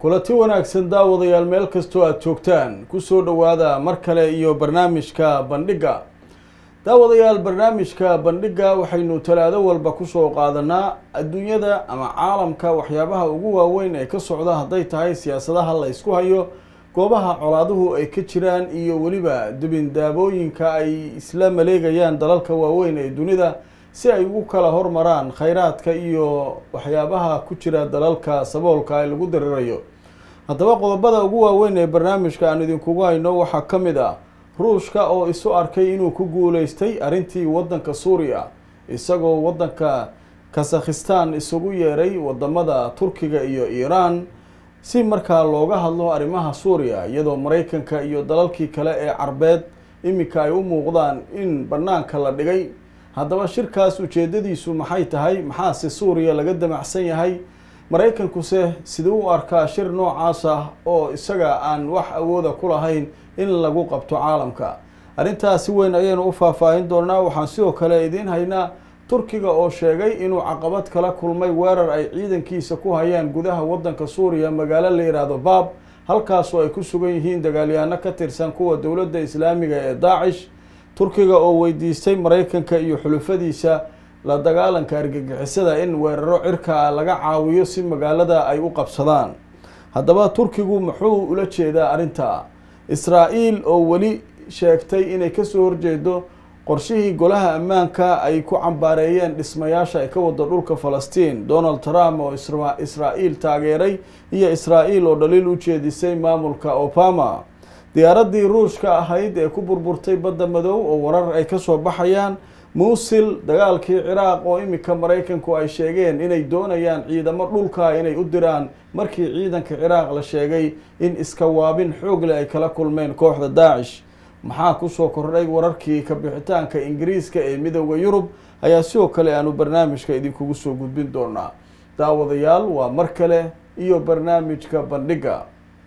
kulanti wanaagsan daawadayaal meel kastoo aada joogtaan kusoo dhowaada mar kale iyo barnaamijka bandhigga daawadayaal barnaamijka bandhigga waxaynu talaado walba kusoo qaadanaa adduunyada ama caalamka waxyaabaha ugu waaweyn ee ka socda hadday tahay siyaasadaha la ysku hayo goobaha colaaduhu ay ka jiraan iyo weliba dubindaabooyinka ay isla maleegayaan dalalka waaweyn ee dunida si ay ugu kala hormaraan khayraadka iyo waxyaabaha ku jira dalalka saboolka ee lagu darirayo haddaba qodobada ugu waaweyn ee barnaamijka aan idinkugu hayno waxaa ka mid ah ruushka oo isu arkay inuu ku guuleystay arrintii waddanka suuriya isagoo waddanka kasakhistan isugu yeeray wadamada turkiga iyo iiraan si markaa looga hadlo arrimaha suuriya iyadoo maraykanka iyo dalalkii kale ee carbeed iminka ay u muuqdaan in banaanka la dhigay haddaba shirkaas ujeedadiisu maxay tahay maxaase suuriya laga damacsan yahay maraykankuse siduu u arkaa shir noocaas ah oo isaga aan wax awooda ku lahayn in lagu qabto caalamka arrintaas si weyn ayaynu u faahfaahin doonaa waxaan sidoo kale idiin haynaa turkiga oo sheegay inuu caqabad kala kulmay weerar ay ciidankiisa ku hayaan gudaha waddanka suuriya magaalo la yidhaahdo baab halkaasoo ay ku sugan yihiin dagaalyahaano ka tirsan kuwa dowladda islaamiga ee daacish turkiga oo weydiistay maraykanka iyo xulufadiisa la dagaalanka argagixisada in weeraro cirka ah laga caawiyo si magaalada ay u qabsadaan haddaba turkigu muxuu ula jeedaa arrinta israa-el oo weli sheegtay inay kasoo horjeedo qorshihii golaha ammaanka ay ku cambaareeyeen dhismayaasha ay ka wada dhulka falastiin donald trump oo israa-el taageeray iyo israa-el oo dhaliil u jeedisay maamulka obama diyaaradii ruushka ahayd ee ku burburtay badda madow oo warar ay kasoo baxayaan muusil dagaalkii ciraaq oo iminka maraykanku ay sheegeen inay doonayaan ciidamo dhulka inay u diraan markii ciidanka ciraaq la sheegay in iska waabin xoogle ay kala kulmeen kooxda daacish maxaa kusoo kordhay wararkii kabixitaanka ingiriiska ee midooda yurub ayaa sidoo kale aanu barnaamijka idinkugu soo gudbin doonaa daawadayaal waa mar kale iyo barnaamijka bandhigga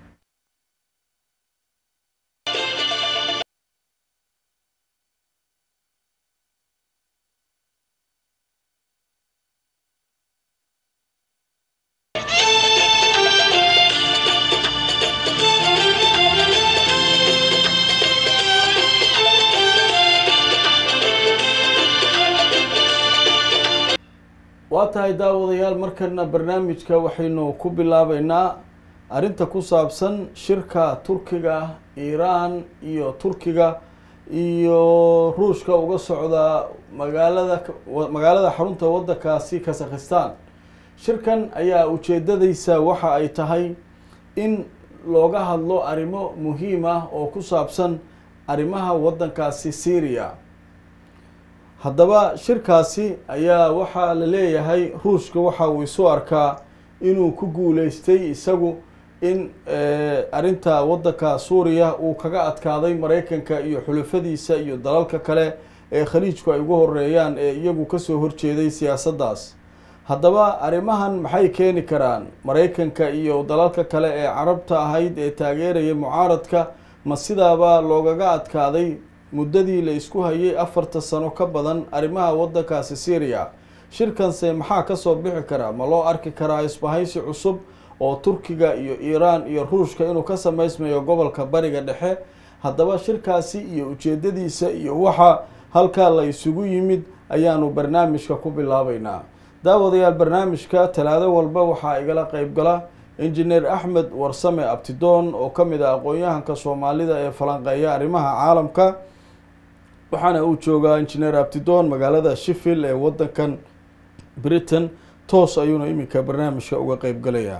waa tahay daawadayaal markana barnaamijka waxaynu ku bilaabeynaa arrinta ku saabsan shirka turkiga iiraan iyo turkiga iyo ruushka uga socda magaalada magaalada xarunta waddankaasi kasakhistan shirkan ayaa ujeedadaysa waxa ay tahay in looga hadlo arrimo muhiim ah oo ku saabsan arrimaha waddankaasi syria haddaba shirkaasi ayaa waxaa la leeyahay ruushka waxa uu isu arkaa inuu ku guuleystay isagu in arrinta waddanka suuriya uu kaga adkaaday maraykanka iyo xulufadiisa iyo dalalka kale ee khaliijku ay ugu horeeyaan ee iyagu kasoo horjeeday siyaasaddaas haddaba arrimahan maxay keeni karaan maraykanka iyo dalalka kale ee carabta ahayd ee taageeraya mucaaradka ma sidaaba loogaga adkaaday muddadii la isku hayay afarta sano ka badan arrimaha waddankaasi syria shirkanse maxaa kasoo bixi karaa ma loo arki karaa isbahaysi cusub oo turkiga iyo iiraan iyo ruushka inuu ka sameysmayo gobolka bariga dhexe haddaba shirkaasi iyo ujeedadiisa iyo waxa halkaa la isugu yimid ayaanu barnaamijka ku bilaabeynaa daawadayaal barnaamijka talaado walba waxaa igala qeyb gala injineer axmed warsame abtidoon oo ka mid ah aqoon-yahanka soomaalida ee falanqeeya arrimaha caalamka waxaana uu joogaa injineer abtidoon magaalada shifil ee waddankan britain toos ayuuna iminka barnaamijka uga qeyb galayaa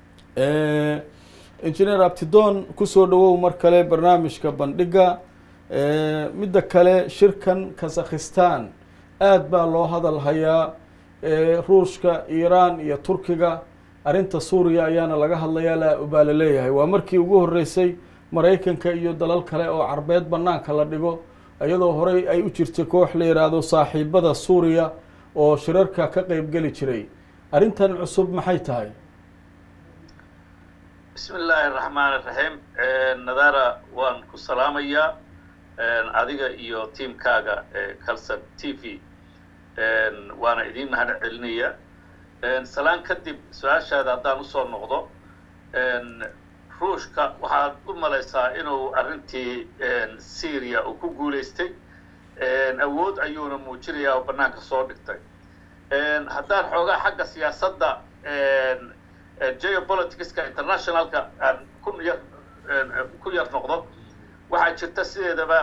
injineer abtidoon kusoo dhawow mar kale barnaamijka bandhigga midda kale shirkan kasakhistan aada baa loo hadal hayaa ruushka iiraan iyo turkiga arrinta suuriya ayaana laga hadlayaa la baa la leeyahay waa markii ugu horeysay maraykanka iyo dalal kale oo carbeed banaanka la dhigo iyadoo horey ay u jirtay koox la yidhaahdo saaxiibada suuriya oo shirarka ka qeyb geli jiray arrintan cusub maxay tahay bismi illaahi araxmaan iraxiim nadara waan ku salaamayaa adiga iyo tiamkaaga calson t v waana idiin mahad celinaya salaan kadib su-aashaada haddaan usoo noqdo ruushka waxaad u malaysaa inuu arrintii syria uu ku guulaystay awood ayuuna muujinayaa oo bannaanka soo dhigtay haddaan xoogaa xagga siyaasadda geopoliticska internationalka aan ku yar ku yar noqdo waxaa jirta sideedaba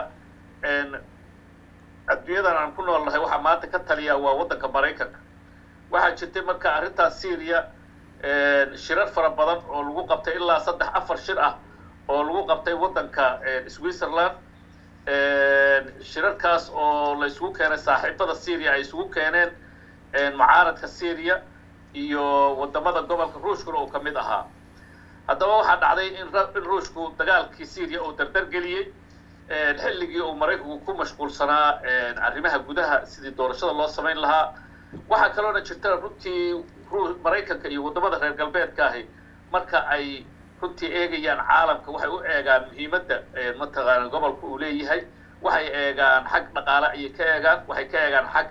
adduunyadan aan ku nool nahay waxaa maanta ka taliyaa waa waddanka maraykanka waxaa jirtay marka arrintaas syria shirar fara badan oo lagu qabtay ilaa saddex afar shir ah oo lagu qabtay waddanka switzerland shirarkaas oo la isugu keenay saaxiibada syria ay isugu keeneen mucaaradka syria iyo wadamada gobolka ruushkuna uu ka mid ahaa haddaba waxaa dhacday in in ruushku dagaalkii syria uu dardar geliyey xilligii uu maraykanku ku mashquulsanaa arrimaha gudaha sidii doorashada loo samayn lahaa waxaa kaloona jirta runtii maraykanka iyo waddamada reer galbeedka ahi marka ay runtii eegayaan caalamka waxay u eegaan muhiimadda mataqaana gobolka uu leeyahay waxay eegaan xag dhaqaale ayay ka eegaan waxay ka eegaan xag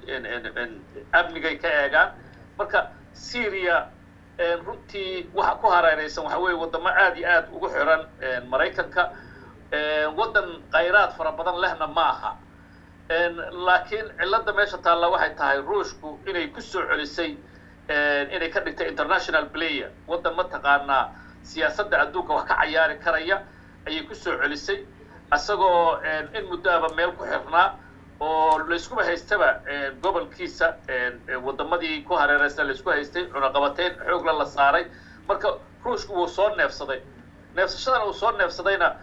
amnigay ka eegaan marka syria runtii waxa ku hareeraysan waxa weeye waddamo aad iyo aad ugu xiran maraykanka waddan khayraad fara badan lehna ma aha laakiin cilladda meesha taalla waxay tahay ruushku inay ku soo celisay inay ka dhigtay international player waddan mataqaanaa siyaasadda adduunka wax ka cayaari karaya ayay ku soo celisay isagoo in muddoaba meel ku xirnaa oo layskuba haystaba gobolkiisa waddamadii ku hareeraysa laysku haystay cunaqabateyn xoogla la saaray marka ruushku wuu soo neefsaday neefsashadana uu soo neefsadayna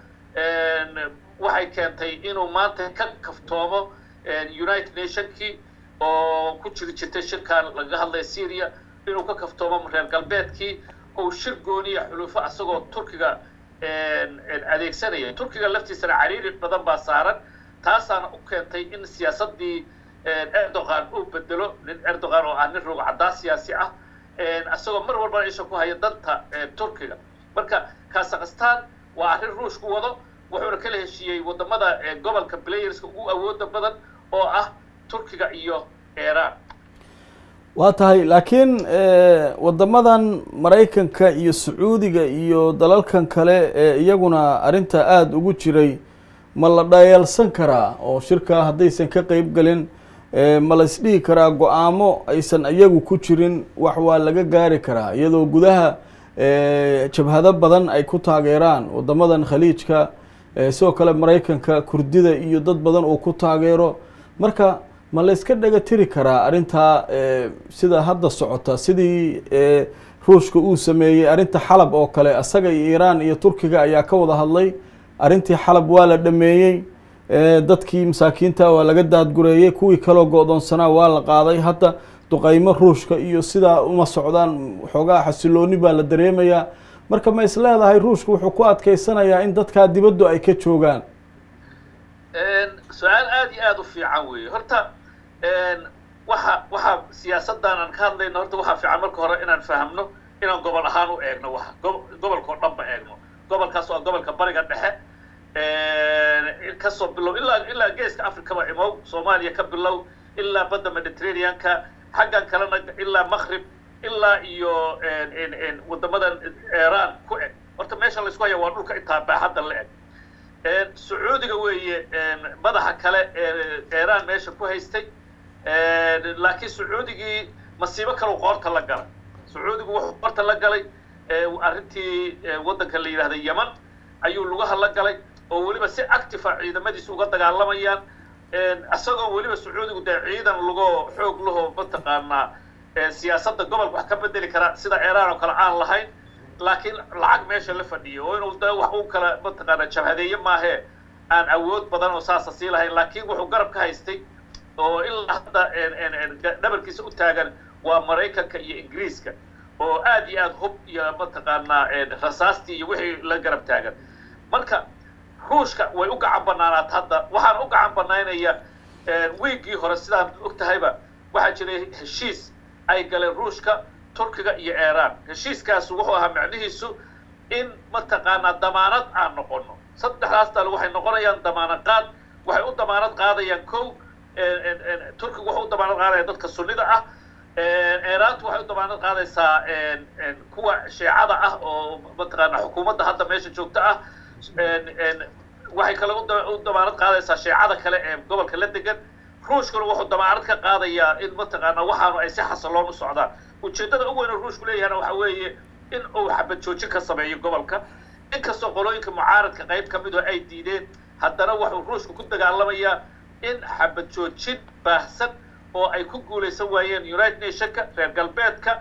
waxay keentay inuu maanta ka kaftoomo united nationkii oo ku jiri jirtay shirkan lagaga hadlaya syria inuu ka kaftoomo reer galbeedkii ou shir gooniya xulufo isagoo turkiga adeegsanaya turkiga laftiisana cariiri badan baa saaran taasaana u keentay in siyaasaddii erdogan uu bedelo nin erdogan oo ah nin roog caddaa siyaasi ah isagoo mar walbana isha ku haya danta turkiga marka kazakhistan waa arrin ruushku wado wuxuuna kala heshiiyey waddamada gobolka playerska ugu awooda badan oo ah turkiga iyo iran waa tahay laakiin waddamadan maraykanka iyo sacuudiga iyo dalalkan kale ee iyaguna arrinta aada ugu jiray ma la dhayeelsan karaa oo shirkaa haddaysan ka qeyb gelin ma la isdhihi karaa go-aamo aysan iyagu ku jirin wax waa laga gaari karaa iyadoo gudaha jabhado badan ay ku taageeraan waddamadan khaliijka sidoo kale maraykanka kurdida iyo dad badan uu ku taageero marka ma la yska dhaga tiri karaa arrintaa sida hadda socota sidii ruushka uu sameeyey arrinta xalab oo kale isaga iyo iiraan iyo turkiga ayaa ka wada hadlay arrintii xalab waa la dhameeyey dadkii masaakiinta waa laga daadgureeyey kuwii kaloo go-doonsanaa waa la qaaday hadda duqaymo ruushka iyo sidaa uma socdaan xoogaa xasilooni baa la dareemayaa marka ma is leedahay ruushka wuxuu ku adkeysanayaa in dadkaa dibaddu ay ka joogaan su-aal aada iyo aada u fiican weeye horta waxa waxa siyaasaddan aan ka hadlayno horta waxaa fiican marka hore inaan fahamno inaan gobol ahaan u eegno waxa gobolkao dhan ba eegno gobolkaas waa gobolka bariga dhexe kasoo bilow ilaa ilaa geeska africaba imow soomaaliya ka bilow ilaa badda mediterraneanka xaggan kalena ilaa maqrib ilaa iyo waddamadan iran ku eg horta meesha laysku haya waa dhulka intaa baaxadda la eg sacuudiga weeye madaxa kale ee iran meesha ku haystay laakiin sacuudigii masiibo kalau qoorta la galay sacuudigu wuxuu qoorta la galay arrintii waddanka la yidhahda yeman ayuu lugaha la galay oo weliba si actifa ciidamadiisa uga dagaalamayaan isagoo weliba sacuudigu dee ciidan lugoo xoog lahoo mataqaanaa siyaasadda gobolka wax ka bedeli karaa sida iran oo kale aan lahayn laakiin lacag meesha la fadhiyo oo inuu da wax u kala mataqaana jabhadeeye maahee aan awood badan oo saasa sii lahayn laakiin wuxuu garab ka haystay oo ilaa hadda dhabarkiisa u taagan waa maraykanka iyo ingiriiska oo aad iyo aad hub iyo mataqaanaa rasaastii iyo wixii la garab taagan marka ruushka way u gacan banaanaat hadda waxaan u gacan banaynaya wiiggii hore sidaan og tahayba waxaa jiray heshiis ay galeen ruushka turkiga iyo iran heshiiskaas wuxuu ahaa macnihiisu in mataqaanaa damaanad aan noqono saddexdaas dal waxay noqonayaan damaanad qaad waxay u damaanad qaadayaan kow turkiga wuxuu u damaanad qaadaya dadka sunnida ah iiraantu waxay u damaanad qaadaysaa kuwa shiicada ah oo mataqaana xukuumadda hadda meesha joogta ah waxay kale u damaanad qaadaysaa shiicada kale ee gobolka la degan ruushkuna wuxuu damaanad ka qaadayaa in mataqaana waxaanu ay si xasiloon u socdaan ujeeddada ugu weyn oo ruushku leeyahana waxa weeye in uu xabad joojin ka sameeyo gobolka inkastoo qolooyinka mucaaradka qayb ka mid oo ay diideen haddana wuxuu ruushku ku dagaalamayaa in xabad joojin baahsan oo ay ku guulaysan waayeen united nationka reer galbeedka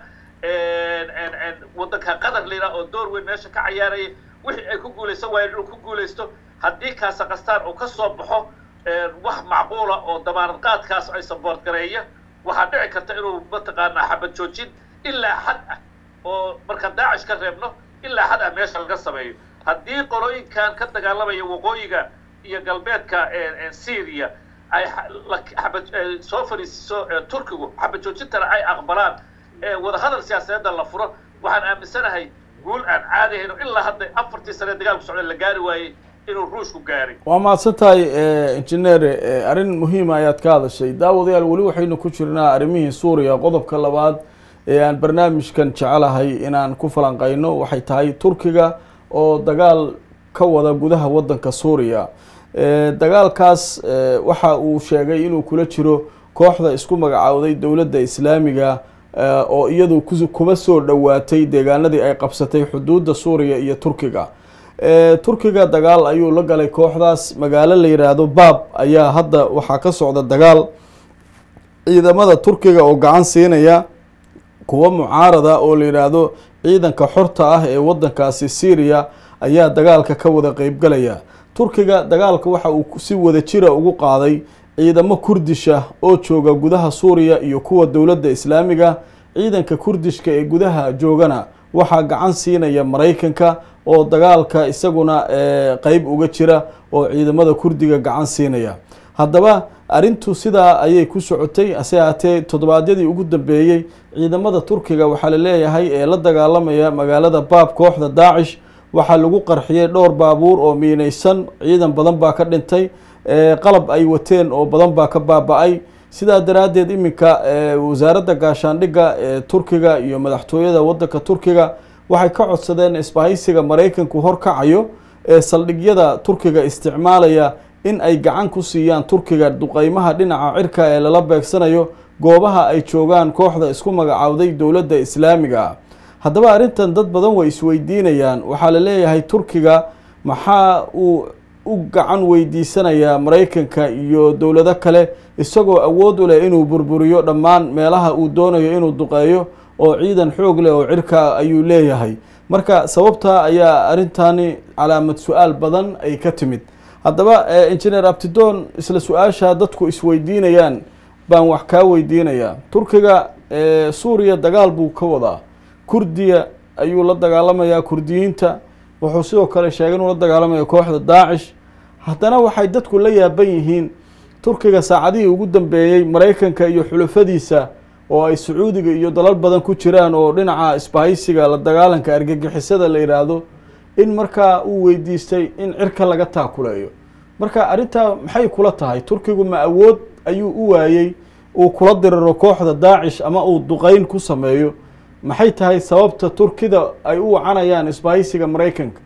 waddanka qatar layidhaha oo door weyn meesha ka cayaaraya wixii ay ku guulaysan waayeen inuu ku guulaysto haddii kaasakastaan uu ka soo baxo wax macquula oo damaanad qaadkaas ay saboort gareeya waxaa dhici karta inuu mataqaanaa xabad joojin ilaa xad ah oo markaan daacish ka reebno ilaa xad ah meesha laga sameeyo haddii qolooyinkan ka dagaalamaya waqooyiga iyo galbeedka syria ay xabad soo fadhiisiso turkigu xabad joojintana ay aqbalaan wadahadal siyaasadeedda la furo waxaan aaminsanahay guul aan caadi ahayn oo ilaa hadda afartii sane dagaalku socda la gaari waayey inuu ruushku gaaray waa mahadsan tahay injineer arrin muhiima ayaad ka hadashay daawadayaal weli waxaynu ku jirnaa arrimihii suuriya qodobka labaad ee aan barnaamijkan jecelahay inaan ku falanqeyno waxay tahay turkiga oo dagaal ka wada gudaha waddanka suuriya dagaalkaas waxa uu sheegay inuu kula jiro kooxda isku magacaawday dowladda islaamiga oo iyadu kuma soo dhowaatay deegaanadii ay qabsatay xuduudda suuriya iyo turkiga turkiga dagaal ayuu la galay kooxdaas magaalo la yidhaahdo baab ayaa hadda waxaa ka socda dagaal ciidamada turkiga oo gacan siinaya kuwa mucaarada oo la yidhaahdo ciidanka xorta ah ee waddankaasi syriya ayaa dagaalka ka wada qeybgalaya turkiga dagaalka waxa uu si wada jira ugu qaaday ciidamo kurdisha oo jooga gudaha suuriya iyo kuwa dowladda islaamiga ciidanka kurdishka ee gudaha joogana waxaa gacan siinaya maraykanka oo dagaalka isaguna qeyb uga jira oo ciidamada kurdiga gacan siinaya haddaba arrintu sidaa ayay ku socotay hase haatee toddobaadyadii ugu dambeeyey ciidamada turkiga waxaa la leeyahay ee la dagaalamaya magaalada baab kooxda daacish waxaa lagu qarxiyey dhowr baabuur oo miinaysan ciidan badan baa ka dhintay qalab ay wateen oo badan baa ka baaba-ay sidaa daraaddeed iminka wasaaradda gaashaandhigga ee turkiga iyo madaxtooyada waddanka turkiga waxay ka codsadeen isbahaysiga maraykanku horkacayo ee saldhigyada turkiga isticmaalaya in ay gacan ku siiyaan turkiga duqeymaha dhinaca cirka ee lala beegsanayo goobaha ay joogaan kooxda isku magacaawday dowladda islaamiga ah haddaba arrintan dad badan way isweydiinayaan waxaa la leeyahay turkiga maxaa uu u gacan weydiisanayaa maraykanka iyo dowlado kale isagoo awood u leh inuu burburiyo dhammaan meelaha uu doonayo inuu duqeeyo oo ciidan xoog leh oo cirka ayuu leeyahay marka sababtaa ayaa arrintani calaamad su-aal badan ay ka timid haddaba engineer abtidoon isla su-aasha dadku isweydiinayaan baan wax kaa weydiinayaa turkiga suuriya dagaal buu ka wadaa kurdiya ayuu la dagaalamayaa kurdiyiinta wuxuu sidoo kale sheegay inuu la dagaalamaya kooxda daacish haddana waxay dadku la yaaban yihiin turkiga saacadihii ugu dambeeyey maraykanka iyo xulafadiisa oo ay sacuudiga iyo dalal badan ku jiraan oo dhinaca isbahaysiga la dagaalanka argagixisada la yidhaahdo in markaa uu weydiistay in cirka laga taakuleeyo marka arrintaa maxay kula tahay turkigu ma awood ayuu u waayey uu kula diriro kooxda daacish ama uu duqeyn ku sameeyo maxay tahay sababta turkida ay u wacanayaan isbahaysiga maraykanka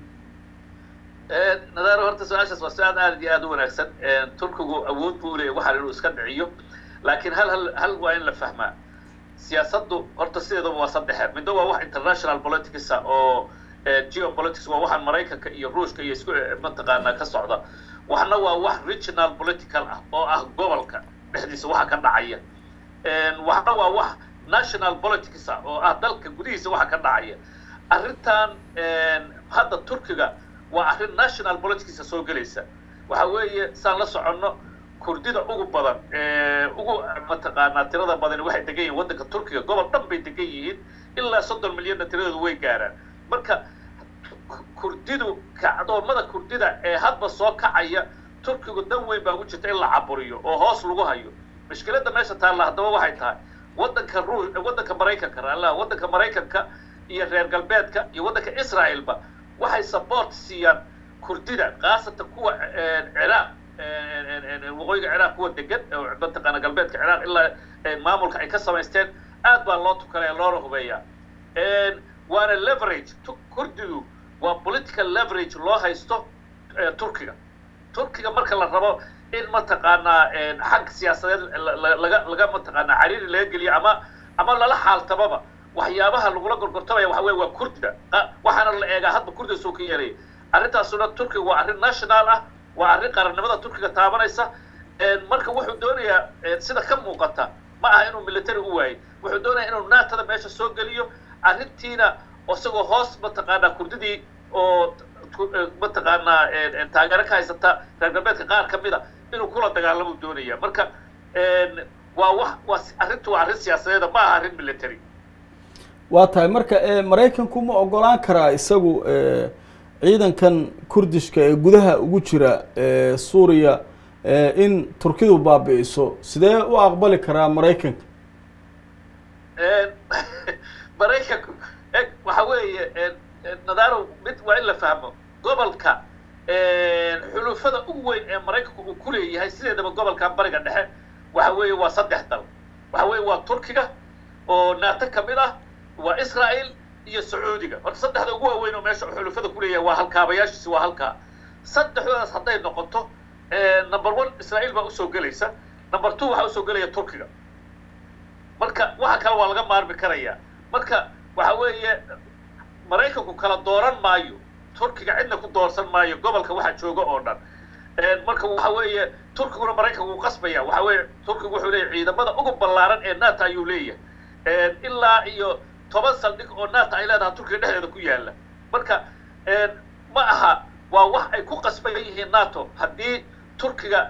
nadaaro horta su-aashaas waa su-aal aad iyo aada u wanaagsan turkigu awood buu leeyahy waxaan inuu iska dhiciyo laakiin hal hal hal waa in la fahmaa siyaasaddu horta sideedaba waa saddexe middo waa wax international politics oo geopolitics waa waxaan maraykanka iyo ruushka iyo isku mataqaanaa ka socda waxna waa wax regional political ah oo ah gobolka dhexdiisa waxa ka dhacaya waxna waa wax national politics ah oo ah dalka gudihiisa waxa ka dhacaya arrintan hadda turkiga waa arrin national politicsa soo gelaysa waxa weeye saan la soconno kurdida ugu badan ugu mataqaanaa tirada badan waxay degan yihiin waddanka turkiga gobol dhan bay degan yihiin ilaa soddon milyanna tiradoodu way gaaraan marka kurdidu kacdoomada kurdida ee hadba soo kacaya turkigu dan weyn baa ugu jirta in la caburiyo oo hoos lagu hayo mushkiladda meesha taalla haddaba waxay tahay waddanka ru waddanka maraykanka raalla waddanka maraykanka iyo reer galbeedka iyo waddanka israaelba waxay support siiyaan kurdida khaasatan kuwa ciraaq waqooyiga ciraaq kuwa degan mataqaana galbeedka ciraaq ilaa maamulka ay ka samaysteen aad baa loo tukanaya loona hubeeyaa waana leverage kurdidu waa political leverage loo haysto turkiga turkiga marka la rabo in mataqaanaa xag siyaasadeed laga laga mataqaanaa cariiri laga geliyo ama ama lala xaaltamaba waxyaabaha lagula gorgortamaya waxa weye waa kurdiga waxaana la eegaa hadba kurdiga soo ka yeelaya arrintaasuna turkiga waa arrin national ah waa arrin qarannimada turkiga taabanaysa marka wuxuu doonayaa sida ka muuqata ma aha inuu military u waayey wuxuu doonaya inuu naatada meesha soo geliyo arrintiina isagoo hoos mataqaanaa kurdidii oo mataqaanaa taageero ka haysata reer galbeedka qaar ka mida inuu kula dagaalamuu doonaya marka waa wax waa arrintu waa arrin siyaasadeeda ma aha arrin military waa tahay marka maraykanku ma ogolaan karaa isagu ciidankan kurdishka ee gudaha ugu jira suuriya in turkidu baabi'iso sidee u aqbali karaa maraykanka maraykanku eg waxa weeye nadaaro mid waa in la fahmo gobolka xulufada ugu weyn ee maraykanku uu ku leeyahay sideedaba gobolkan bariga dhexe waxa weeye waa saddex dal waxa weeye waa turkiga oo naato ka mid ah waa israel iyo sacuudiga horta saddexda ugu waaweyn oo meesha xulufada ku leeyahay waa halkaabayaashiisi waa halkaa saddexdoodaas hadday noqoto number one israel baa usoo gelaysa number two waxaa usoo gelaya turkiga marka waxa kale waa laga maarmi karaya marka waxa weeye maraykanku kala dooran maayo turkiga cidna ku doorsan maayo gobolka waxa jooga oo dhan marka waxa weeye turkiguna maraykanku uu qasbaya waxa weeye turkigu wuxuu leeyahay ciidamada ugu ballaaran ee nato ayuu leeyahay ilaa iyo toban saldhig oo nato ay leedahay turkiga dhexdeeda ku yaalla marka ma aha waa wax ay ku qasban yihiin nato haddii turkiga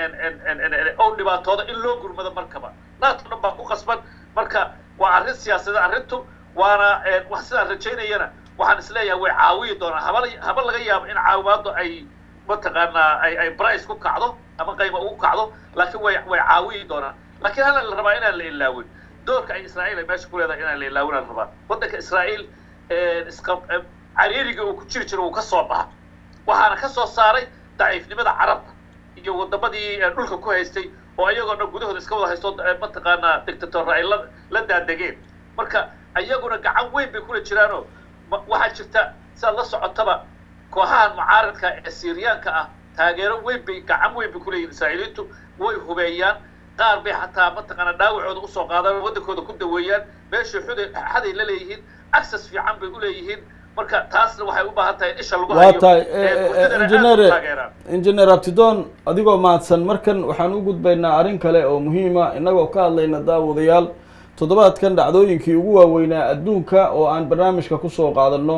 oo dhibaatooda in loo gurmado markaba nato dhan baa ku qasban marka waa arrin siyaasadeed arrintu waana wax sidaan rajaynayana waxaan isleeyahay way caawiyi doonaan haba haba laga yaabo in caawimaadu ay mataqaanaa ay ay brice ku kacdo ama qayma ugu kacdo laakiin way way caawiyi doonaan laakiin hana la rabaa inaan la ilaawin doorka ay israa'iil ay meesha ku leedahay inaan la ilaawin aan rabaa waddanka israa'iil iska cariiriga uu ku jiri jiro uu ka soo baxa waxaana ka soo saaray daciifnimada carabta iyo waddamadii dhulka ku haystay oo ayagoo dhan gudahooda iska wada haysto mataqaanaa dictatorra ay la la daadegeen marka ayaguna gacan weyn bay kula jiraanoo waxaa jirta sidaad la socotaba kooxahan mucaaradka ee syriyaanka ah taageero weyn bay gacan weyn bay kuleeyihin israa'iiliintu way hubeeyaan qaar bay xataa mataqaanaa dhaawacooda usoo qaadaan oo waddankooda ku daweeyaan meeshay xuday xaday la leeyihiin access fiican bay uleeyihiin marka taasna waxay u baahan tahay in isha lagu waa tahay injineer injineer abtidon adigoo mahadsan markan waxaan u gudbaynaa arrin kale oo muhiima innagoo ka hadlayna daawadayaal toddobaadkan dhacdooyinkii ugu waaweynaa adduunka oo aan barnaamijka kusoo qaadano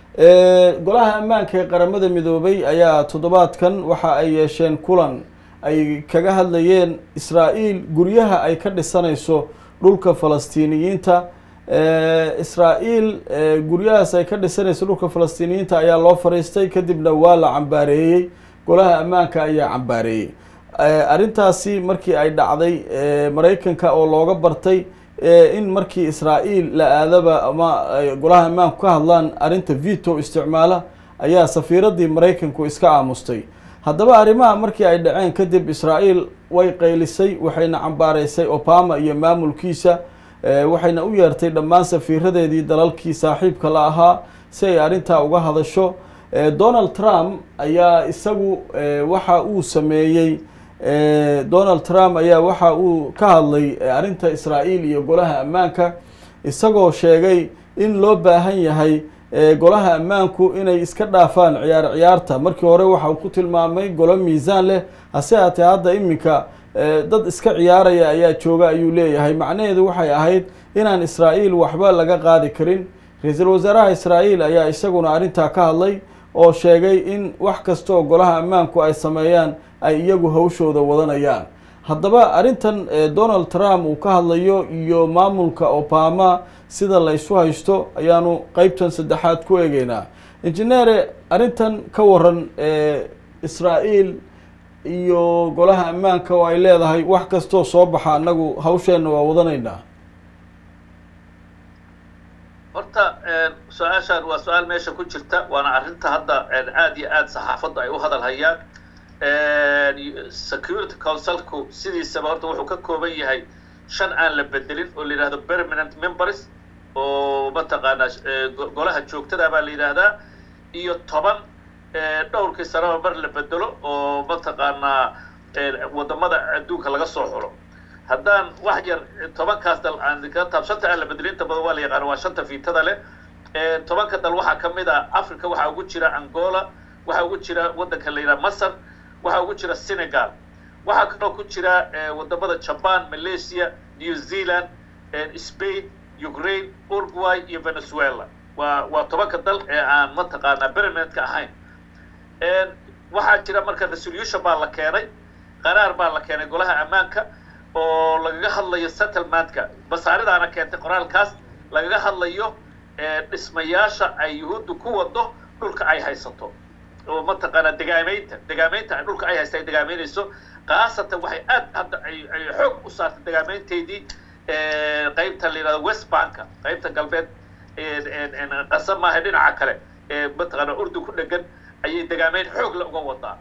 golaha ammaanka ee qaramada midoobay ayaa toddobaadkan waxa ay yeesheen kulan ay kaga hadlayeen israa'iil guryaha ay ka dhisanayso dhulka falastiiniyiinta israa'iil guryahaas ay ka dhisanayso dhulka falastiiniyiinta ayaa loo fariistay kadibna waa la cambaareeyey golaha ammaanka ayaa cambaareeyey arrintaasi markii ay dhacday maraykanka oo looga bartay in markii israa'iil la aadaba ama golaha ammaanku ka hadlaan arrinta veto isticmaala ayaa safiiraddii maraykanku iska aamustay haddaba arrimaha markii ay dhaceen kadib israa'iil way qaylisay waxayna cambaaraysay obama iyo maamulkiisa waxayna u yeertay dhammaan safiiradeedii dalalkii saaxiibka la ahaa si ay arrintaa uga hadasho donald trump ayaa isagu waxa uu sameeyey donald trump ayaa waxa uu ka hadlay arrinta israa'iil iyo golaha ammaanka isagoo sheegay in loo baahan yahay golaha ammaanku inay iska dhaafaan ciyaar ciyaarta markii hore waxa uu ku tilmaamay golo miisaan leh hase haatee hadda iminka dad iska ciyaaraya ayaa jooga ayuu leeyahay macnaheedu waxay ahayd inaan israa'iil waxba laga qaadi karin ra-iisul wasaaraha israa'iil ayaa isaguna arrintaa ka hadlay oo sheegay in wax kasta oo golaha ammaanku ay sameeyaan ay iyagu hawshooda wadanayaan haddaba arrintan donald trump uu ka hadlayo iyo maamulka obama sida la ysu haysto ayaanu qeybtan saddexaad ku eegeynaa injineere arrintan ka waran israa'iil iyo golaha ammaanka oo ay leedahay wax kastoo soo baxa annagu hawsheenna waa wadanaynaa horta su-aashaan waa su-aal meesha ku jirta waana arrinta hadda aada iyo aada saxaafadda ay u hadal hayaan security councilku sidiisaba horta wuxuu ka kooban yahay shan aan la bedelin oo la yidhahdo permanent members oo mataqaanaa golaha joogtada baa la yidhaahdaa iyo toban dhowrkii sanaba mar la bedelo oo mataqaanaa wadamada adduunka laga soo xulo haddaan wax yar tobankaas dal aan ka taab shanta aan la bedelin inta badan waa la yaqaano waa shanta fiitada leh tobanka dal waxaa ka mid ah africa waxaa ugu jira angola waxaa ugu jira waddanka la yidhaha masar waxaa ugu jira senegal waxaa kaloo ku jira wadamada japan malaysia new zealand spain ukraine uruguay iyo venezuela waa waa tobanka dal ee aan mataqaanaa permanentka ahayn waxaa jira marka resolution baa la keenay qaraar baa la keenay golaha ammaanka oo lagaga hadlayo settlementka basaaridaana keentay qoraalkaas lagaga hadlayo dhismayaasha ay yuhuuddu ku wado dhulka ay haysato oo mataqaanaa degaamaynta degaamaynta dhulka ay haysta ay degaamaynayso khaasatan waxay aad hadda ay ay xoog u saartay degaamaynteydii qaybta la yidhahdo west banka qaybta galbeed qasa maaha dhinaca kale ee mataqaanaa urdu ku dhegan ayay degaamayn xoog la uga wadaa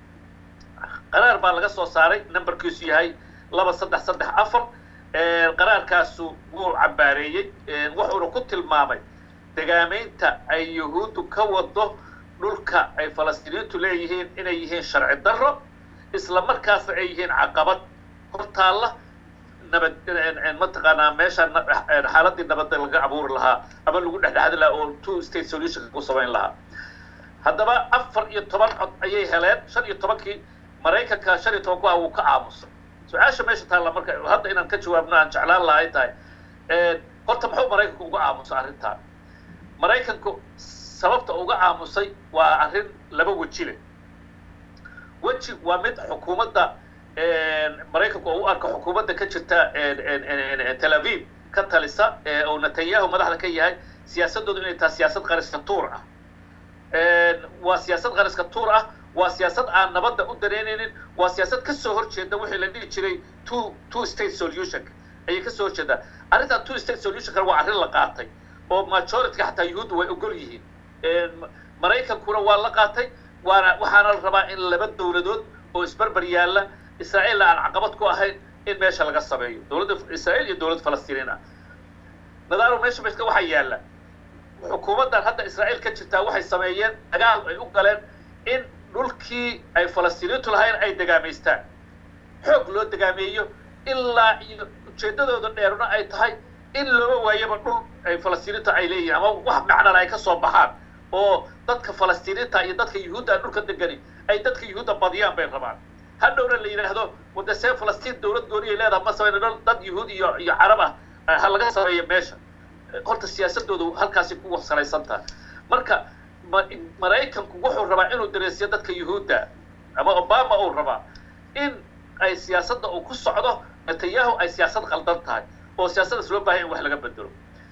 qaraar baa laga soo saaray numberkiisu yahay laba saddex saddex afar qaraarkaasu wuu cambaareeyey wuxuuna ku tilmaamay degaamaynta ay yuhuuddu ka wado dhulka ay falastiiniintu leeyihiin inay yihiin sharci darro isla markaasna ay yihiin caqabad hortaalla nabad mataqaanaa meesha xaaladii nabadda laga abuuri lahaa ama lagu dhexdhexdi lahaa oo two state solution ku samayn lahaa haddaba afar iyo toban cod ayay heleen shan iyo tobankii maraykanka shan iyo toban ku ah wuu ka aamusay su-aasha meesha taalla marka hadda inaan ka jawaabno aan jeclaan lahay tahay horta muxuu maraykanku uga aamusay arrintan maraykanku sababta uga aamusay waa arrin laba weji leh weji waa mid xukuumadda maraykanku oo u arka xukuumadda ka jirta tel aviv ka talisa oo netanyahu madaxda ka yahay siyaasadoodu inay tahay siyaasad qariska tuur ah waa siyaasad qariska tuur ah waa siyaasad aan nabadda u dareynaynin waa siyaasad ka soo horjeeda wixii la dhihi jiray two two state solution ayay ka soo horjeedaa arrintan two state solution waa arrin la qaatay oo majorityka xataa yuhuudda way ogol yihiin maraykankuna waa la qaatay waana waxaana la rabaa in laba dowladood oo isbarbar yaalla israa'iilna aan caqabad ku ahayn in meesha laga sameeyo dowladda israa'iil iyo dowladda falastiiniin ah nadaaro meesha meska waxaa yaalla xukuumaddan hadda israa'iil ka jirtaa waxay sameeyeen dagaal ay u galeen in dhulkii ay falastiiniintu lahayn ay degaamaystaan xoog loo degaameeyo ilaa iyo ujeeddadooda dheeruna ay tahay in looga waayaba dhul ay falastiiniinta ay leeyihin ama wax macnana ay ka soo baxaan oo dadka falastiiniinta iyo dadka yuhuudda dhulka degani ay dadka yuhuudda badiyaan bay rabaan hadhowna la yidhaahdo wade see falastiin dowlad gooniyay leedaha ma samayna dhul dad yuhuud iyo iyo carab ah ha laga sameeyo meesha horta siyaasadoodu halkaasi ku salaysan tahay marka maraykanku wuxuu rabaa inuu dareesiyo dadka yuhuudda ama obama uu rabaa in ay siyaasadda uu ku socdo netanyahu ay siyaasad qaldan tahay oo siyaasaddaas loo baahaya in wax laga bedelo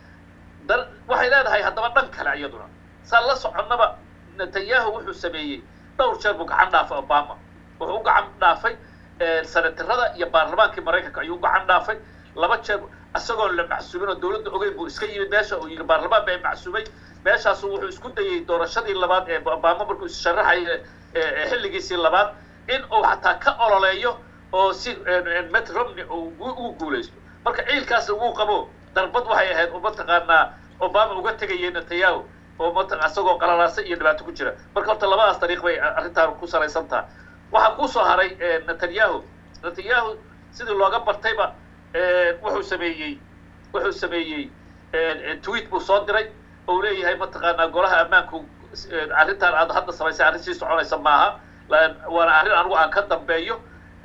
da waxay leedahay haddaba dhan kale iyaduna saan la soconnaba netanyahu wuxuu sameeyey dhowr jeer buu gacan dhaafay obama wuxuu u gacan dhaafay senatarada iyo baarlamaankii maraykanka ayuu u gacan dhaafay laba jeer isagoo la macsuumin oo dowladda ogeyn buu iska yimid meesha uu yidhi baarlamaan baa macsuumay meeshaasu wuxuu isku dayey doorashadii labaad ee obama markuu issharaxay xilligiisii labaad in uu xataa ka ololeeyo oo si met romney ugu guulaysto marka ciilkaasna wuu qabo darbad waxay ahayd oo mataqaanaa obama uga tegayay netanyahu oo mata isagoo qalalaasa iyo dhibaato ku jira marka horta labadaas dariiq bay arrintaan ku salaysan taha waxaa kusoo haray netanyahu netanyahu sidii looga bartayba wuxuu sameeyey wuxuu sameeyey tweet buu soo diray oo leeyahay mataqaanaa golaha ammaanku arrintaan aad hadda samaysay arrin sii soconaysa maaha waana arrin anigu aan ka dambeeyo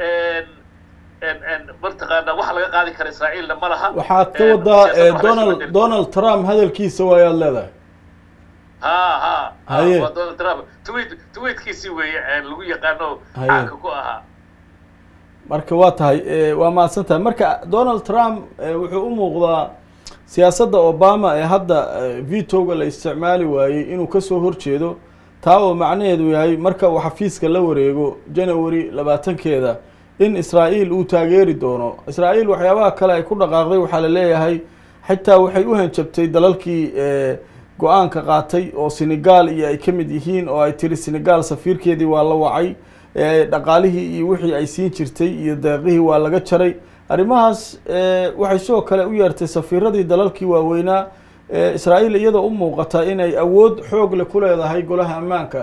mataqaanaa wax laga qaadi kara israa'iilna ma laha waxaad ka wadaa donald donald trump hadalkiisa waayaad leedahay ha ha Haye. waa donald trump tweet tweetkiisii weeye lagu yaqaano Haye. caanka ku ahaa marka waa tahay waa mahadsan tahay marka donald trump wuxuu u muuqdaa siyaasadda obama ee hadda vitoga la isticmaali waayey inuu kasoo horjeedo taa oo macnaheedu yahay marka uu xafiiska la wareego january labaatankeeda in israa'iil uu taageeri doono israa'iil waxyaabaha kale ay ku dhaqaaqday waxaa la leeyahay xitaa waxay u hanjabtay dalalkii go-aanka qaatay oo senegal iyo ay ka mid yihiin oo ay tiri senegal safiirkeedii waa la wacay dhaqaalihii iyo wixii ay siin jirtay iyo deeqihii waa laga jaray arrimahaas waxay sidoo kale u yeertay safiiradii dalalkii waaweynaa ee israa'iil iyadoo u muuqata inay awood xoog leh ku leedahay golaha ammaanka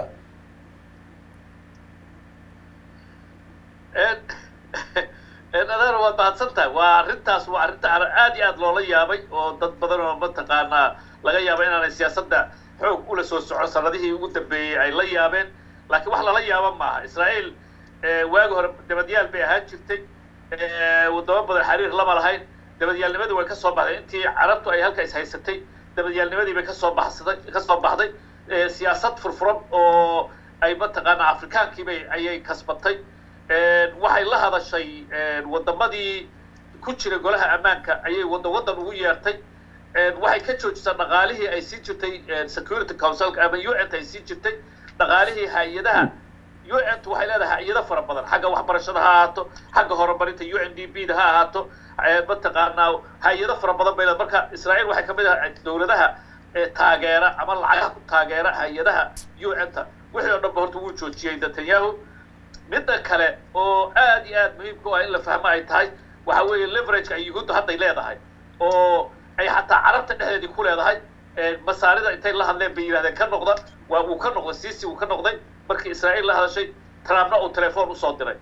adeer waad mahadsan tahay waa arrintaas waa arrinta aad iyo aad loola yaabay oo dad badan oo mataqaanaa laga yaaba inaanay siyaasadda xoog ula soo socon sanadihii ugu dambeeyey ay la yaabeen laakiin wax lala yaaba maaha israa'iil waagi hore dabadyaal bay ahaan jirtay wadamo badan xiriir lama lahayn dabadyaalnimadii way ka soo baxday intii carabtu ay halka is haysatay dabadyaalnimadii bay kasoo baxsaday ka soo baxday siyaasad furfuran oo ay mataqaanaa afrikaankiibay ayay kasbatay waxay la hadashay wadamadii ku jira golaha ammaanka ayay waddan waddan ugu yeertay waxay ka joojisay dhaqaalihii ay sii jirtay security councilka ama u n t ay sii jirtay dhaqaalihii hay-adaha u n t waxay leedahay hay-ado fara badan xagga waxbarashada ha ahaato xagga horumarinta u n d b da ha ahaato mataqaanaa hay-ado fara badan bay leedahay marka israa'iil waxay kamid ahay dowladaha taageera ama lacagaha ku taageera hay-adaha u n ta wixii oo dhanba horta wuu joojiyey netanyahu midda kale oo aad iyo aad muhiimka u ah in la fahmo ay tahay waxa weeye leverageka ay yuhuudda hadday leedahay oo ay xataa carabta dhexdeedii ku leedahay masaarida intay la hadleen bay yidhahdeen ka noqda waa uu ka noqday sisi uu ka noqday markii israa'iil la hadashay trumpna uu telefoon usoo diray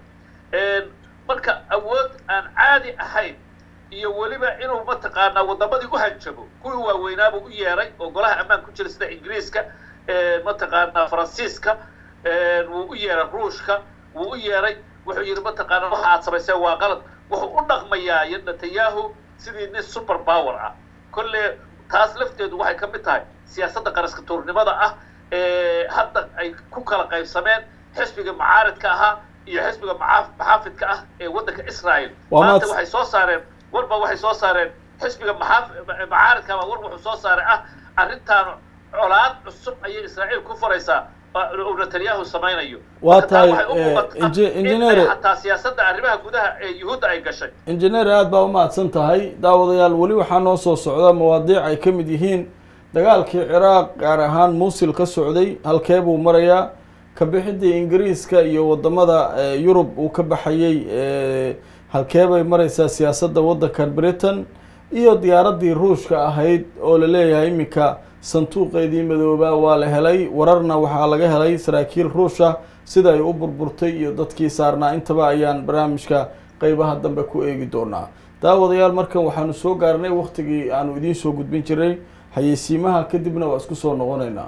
marka awood aan caadi ahayn iyo weliba inuu mataqaanaa wadamadii u hanjabo kuwii waaweynaabuu u yeeray oo golaha ammaan ku jira sida ingiriiska mataqaanaa faransiiska wuu u yeeray ruushka wuu u yeeray wuxuu yidhi mataqaana waxa aad samayseen waa qalad wuxuu u dhaqmayaa netanyahu sidii nin super power ah kolle taas lafteedu waxay ka mid tahay siyaasadda qaraska tuurnimada ah ee hadda ay ku kala qaybsameen xisbiga mucaaridka ahaa iyo xisbiga maxaafidka ah ee waddanka israel maanta waxay soo saareen warba waxay soo saareen xisbiga mucaaridka war wuxuu soo saaray ah arrintaan colaad cusub ayay israa'iil ku faraysaa netanyahu samaynayo waa tahay injineer xataa siyaasadda arrimaha gudaha ee yuhuudda ay gashay injineer aada baa umahadsan tahay daawadayaal weli waxaa noo soo socda mawaadiic ay ka mid yihiin dagaalkii ciraaq gaar ahaan muusil ka socday halkee buu marayaa kabixidii ingiriiska iyo wadamada yurub uu ka baxayey halkee bay mareysaa siyaasadda waddankan britain iyo diyaaraddii ruushka ahayd oo la leeyahay iminka sanduuqeedii madoobaa waa la helay wararna waxaa laga helay saraakiil ruusha sida ay u burburtay iyo dadkii saarnaa intaba ayaan barnaamijka qeybaha dambe ku eegi doonaa daawadayaal markan waxaanu soo gaarnay waktigii aanu idiin soo gudbin jiray xayeysiimaha kadibna waa isku soo noqoneynaa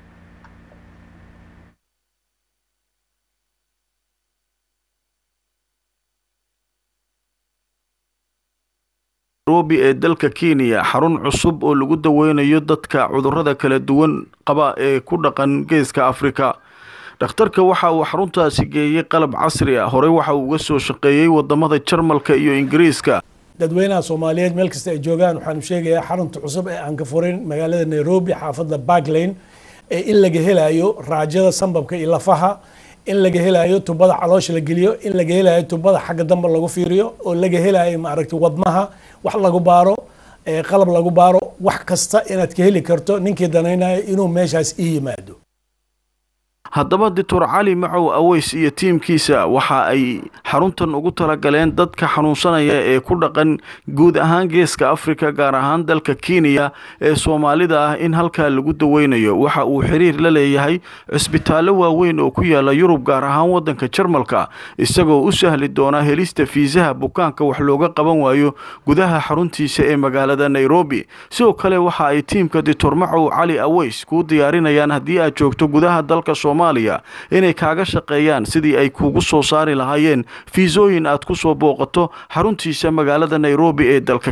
nairobi ee dalka kenya xarun cusub oo lagu daweynayo dadka cudurrada kala duwan qaba ee ku dhaqan geeska afrika dhakhtarka waxa uu xaruntaasi geeyey qalab casri ah horey waxa uu uga soo shaqeeyey wadamada jarmalka iyo ingiriiska dadweynaha soomaaliyeed meel kasta ay joogaan waxaanu sheegayaa xarunta cusub ee aan ka furin magaalada nairobi xaafadda barklane ee in laga helayo raajada sambabka iyo lafaha in laga helayo tubada caloosha la geliyo in laga helayo tubada xagga dambe lagu fiiriyo oo laga helayo maaragtay wadnaha wax lagu baaro qalab lagu baaro wax kasta inaad ka heli karto ninkii danaynayo inuu meeshaas ii yimaado haddaba doctor cali macow aweys iyo tiimkiisa waxa ay xaruntan ugu talagaleen dadka xanuunsanaya ee ku dhaqan guud ahaan geeska afrika gaar ahaan dalka kenya ee soomaalida ah in halkaa lagu daweynayo waxa uu xiriir la leeyahay cisbitaallo waaweyn oo ku yaala yurub gaar ahaan waddanka jarmalka isagoo u sahli doona helista fiisaha bukaanka wax looga qaban waayo gudaha xaruntiisa ee magaalada nairobi sidoo kale waxa ay tiimka doctor macow cali aweys kuu diyaarinayaan haddii aad joogto gudaha dalka inay kaaga shaqeeyaan sidii ay kuugu soo saari lahaayeen fiisooyin aad ku soo booqato xaruntiisa magaalada nairobi ee dalka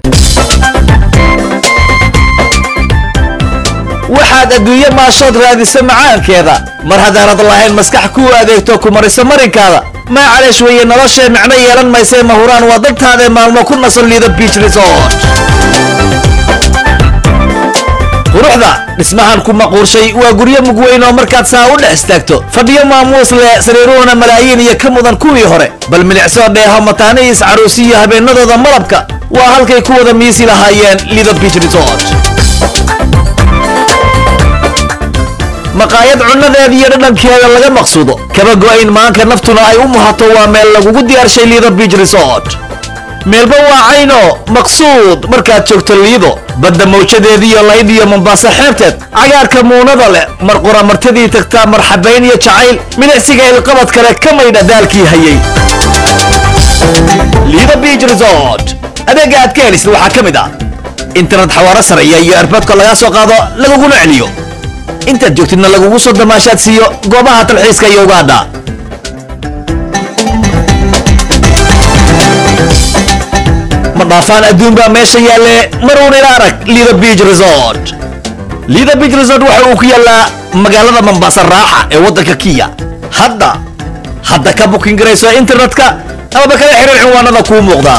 waxaad adduunye maashood raadisa macaankeeda mar haddaanad lahayn maskax kuu adeegto ku marisa marinkaada maacaleesh weeye noloshee micno yeelan maysee mahuraan waa daltaadae maalmo ku nasan liida biich resort quruxda dhismahan ku maquurshay waa guryo mug weyn oo markaad saa u dhex istaagto fadhiyo maamuus leh sariiruhuna malaayiin iyo ka mudan kuwii hore bal milicsoo dheeho mataanihiis caruusi iyo habeenadooda malabka waa halkay ku wada miisi lahaayeen lido biich resort maqaayad cunnadeeda iyo dhadhankeeda laga maqsuudo kaba go'ayn maanka naftuna ay u muhato waa meel lagugu diyaarshay lido biich resort meelba waa cayno maqsuud markaad joogto liido badda mawjadeediiyo laydh iyo mombaaso xeebteed cagaarka muunada leh mar qoramartadii tagtaa marxabayn iyo jacayl milicsiga ilqabad kale ka maydha daalkii hayay liido beach resort adeega aad ka helisid waxaa ka mid ah internet xawaaro sareeya iyo erboodka lagaa soo qaado laguguna celiyo intaad joogtidna lagugu soo damaashaad siiyo goobaha talxiiska iyo ugaadha ma dhaafaan adduun baa meesha yaalle maruun ila arag liida beach resort liida beach resort waxa uu ku yaallaa magaalada mombasa raaxa ee waddanka kiya hadda hadda ka bukin garayso internetka amaba kala xiriir cinwaanada kuu muuqda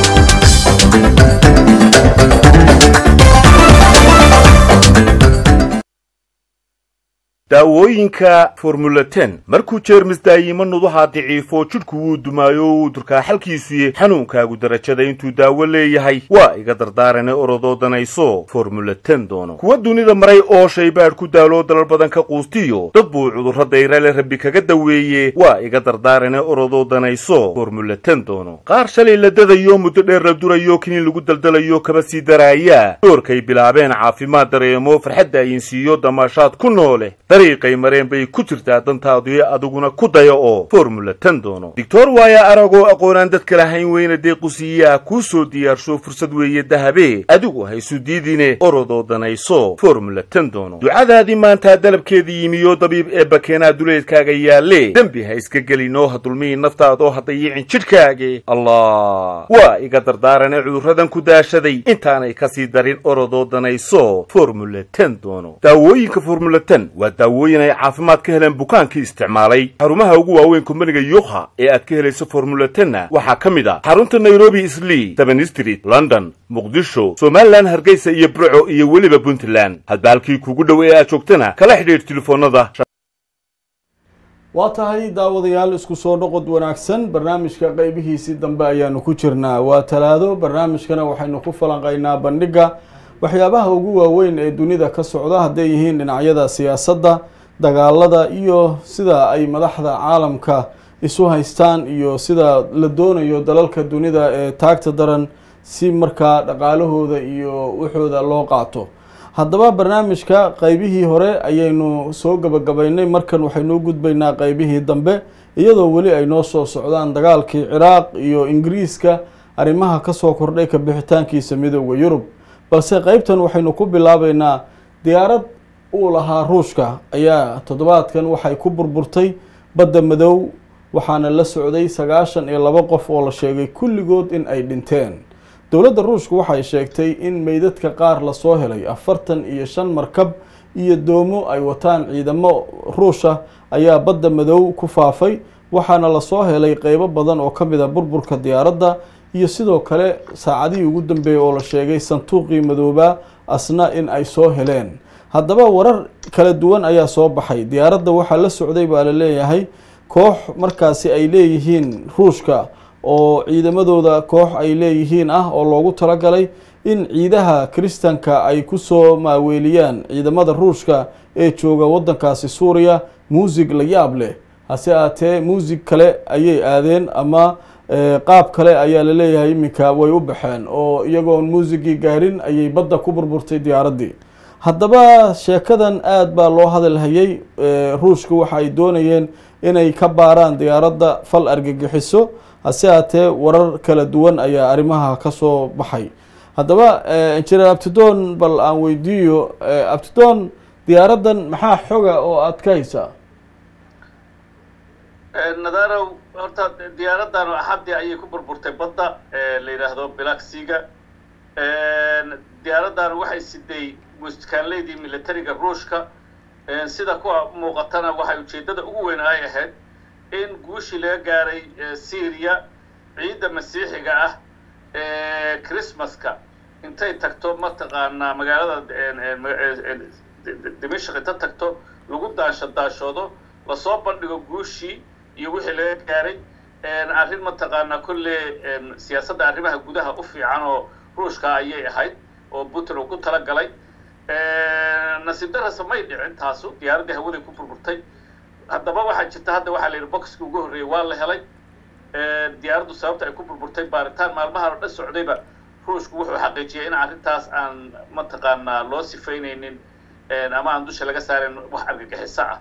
daawooyinka formula ten markuu jeermis daayimo nuduhaa daciifo jidhku wuu dumaayo wuu durkaa xalkiisuye xanuunkaagu darajada intuu daawo leeyahay waa iga dardaarane orodoo danayso formula ten doono kuwa dunida maray oo shaybaadh ku daaloo dalal badan ka quustiyo dad buu cudurro dayrale rabbi kaga daweeye waa iga dardaarane orodoo danayso formula ten doono qaar shalay la dadayo muddo dheer la durayo kiniin lagu daldalayo kaba sii daraaya doorkay bilaabeen caafimaad dareemo farxadda ayinsiiyo damaashaad ku noole dariiqay mareen bay ku jirtaa dantaadu adiguna ku daya oo formula ten doono doctor waaya aragoo aqoonaan dadka lahayn weyna deequsiiyaa kuu soo diyaarsho fursad weeye dahabe adigu haysu diidine orodoo danayso formula ten doono ducadaadii maantaa dalabkeedii yimiyo dabiib ee bakeenaa duleedkaaga yaalle dembi ha iska gelinoo ha dulmihi naftaadoo ha dayicin jidhkaage allah waa iga dardaarane cudurradan ku daashaday intaanay kasii darin orodoo danayso formula ten doono daawooyinka formula ten waa daawooyin ay caafimaad ka heleen bukaankii isticmaalay xarumaha ugu waaweyn kumbaniga yukha ee aad ka helayso formula tenna waxaa ka mid ah xarunta nairobi islii seven street london muqdisho somalilan hargeysa iyo burco iyo weliba puntland hadba halkii kugu dhow ee aad joogtana kala xidhiidh telefoonada waa tahay daawadayaal isku soo noqod wanaagsan barnaamijka qeybihiisii dambe ayaanu ku jirnaa waa talaado barnaamijkana waxaynu ku falanqaynaa bandhigga waxyaabaha ugu waaweyn ee dunida ka socda hadday yihiin dhinacyada siyaasadda dagaalada iyo sida ay madaxda caalamka isu haystaan iyo sida la doonayo dalalka dunida ee taagta daran si markaa dhaqaalahooda iyo waxooda loo qaato haddaba barnaamijka qeybihii hore ayaynu soo gabagabaynay markan waxaynu u gudbaynaa qeybihii dambe iyadoo weli ay noo soo socdaan dagaalkii ciraaq iyo ingiriiska arrimaha kasoo kordhay ka bixitaankiisa midooda yurub balse qeybtan waxaynu ku bilaabeynaa diyaarad uu lahaa ruushka ayaa toddobaadkan waxay ku burburtay badda madow waxaana la socday sagaashan iyo laba qof oo la sheegay kulligood in ay dhinteen dowladda ruushka waxay sheegtay in meydadka qaar lasoo helay afartan iyo shan markab iyo doomo ay wataan ciidamo ruusha ayaa badda madow ku faafay waxaana lasoo helay qeybo badan oo ka mid a burburka diyaaradda iyo sidoo kale saacadihii ugu dambeeyey oo la sheegay sanduuqii madoobaa asna in ay soo heleen haddaba warar kala duwan ayaa soo baxay diyaaradda waxaa la socday baa la leeyahay koox markaasi ay leeyihiin ruushka oo ciidamadooda koox ay leeyihiin ah oo loogu talagalay in ciidaha kiristanka ay kusoo maaweeliyaan ciidamada ruushka ee jooga waddankaasi suuriya muusig la yaab leh hase aatee muusig kale ayay aadeen ama qaab kale ayaa la leeyahay iminka way u baxeen oo iyagoon muusigii gaarin ayay badda ku burburtay diyaaraddii haddaba sheekadan aada baa loo hadalhayay ruushka waxa ay doonayeen inay ka baaraan diyaaradda fal argagixiso hase haatee warar kala duwan ayaa arrimaha kasoo baxay haddaba injineer abtidon bal aan weydiiyo abtidon diyaaraddan maxaa xoga oo aada ka haysaa nadarow horta diyaaraddan axaddii ayay ku burburtay badda la yidhaahdo bilaxiga diyaaraddan waxay siday muskaanleydii militariga ruushka sida kuwa muuqatana waxay ujeeddada ugu weyn ay ahayd in guushii laga gaaray syria ciidda masiixiga ah ee christmaska intay tagto mataqaanaa magaalada dimashq inta tagto lagu daasho daashoodo lasoo bandhigo guushii iyo wixii laga gaaray arrin mataqaanaa kolle siyaasadda arrimaha gudaha u fiican oo ruushka ayay ahayd oo putin uu ku tala galay nasiib darasa may dhicin taasu diyaaraddii hawaday ku burburtay haddaba waxaa jirta hadda waxaa la yidhi boxkii ugu horreeyey waa la helay diyaaraddu sababta ay ku burburtay baaritaan maalmahan oo dhan socdayba ruushku wuxuu xaqiijiyay in arrintaas aan mataqaanaa loo sifaynaynin ama aan dusha laga saarin wax argagixiso ah